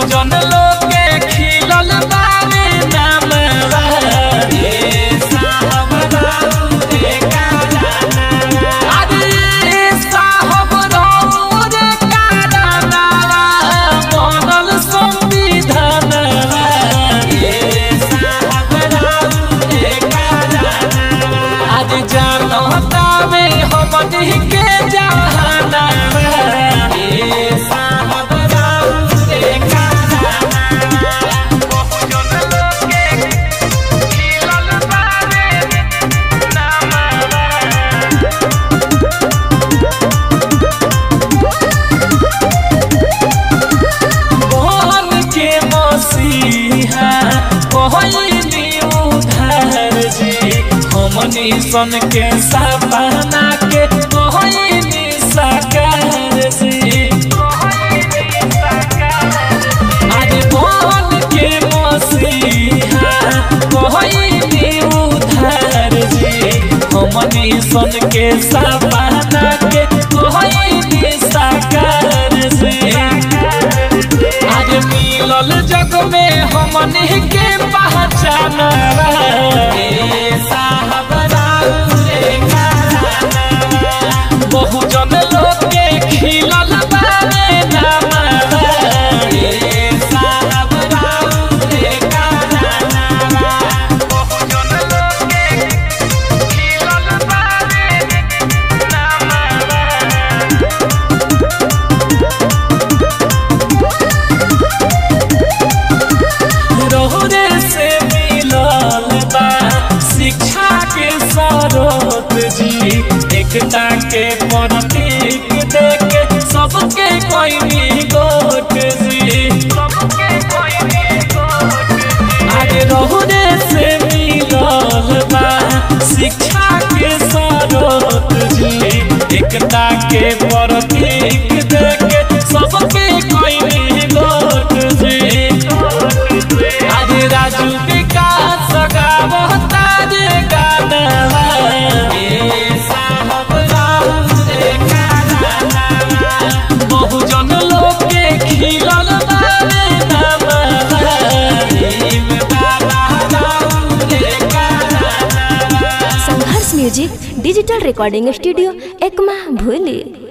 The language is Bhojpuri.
बहुजन लोग के खिलल बावे नामवा ए साहब राउ रे कारानावा अरे साहब राउ रे कारानावा बनल संविधानवा ए साहब राउ रे कारानावा आज जानता में हमनी के जहानावा ए साहब राउ रे कारानावा बहुजन लोग के खिलल बावे नामवा बन के मसीहा कहली उधार जी हमनी सन के सपना के कहली साकार जी अरे बन के मसीहा कहली उधार जी हमनी सन के सपना के कहली साकार जी आज मिलल जग में हमनी के पहचान साहब राउ रे कारानावा। बहुजन लोग के खिलल बारे नामवा ए साहब राउ रे कारानावा। बहुजन लोग के खिलल बारे नामवा रोहरे से मिलल बा शिक्षा के सरोत जी एकता के प्रतीक देके सबके कोई गोट जी अरे रोहरे से मिलल बा शिक्षा के सरोत जी एकता के प्रतीक देके सबके कोई गोट जी आज राजू विकास गावता रे गानवा ए साहब राउ रे कानावा बहुजन लोग के खिलल बारे नामवा भीम बाबा राउ रे कानावा Sangharsh music digital recording studio Ekma भूली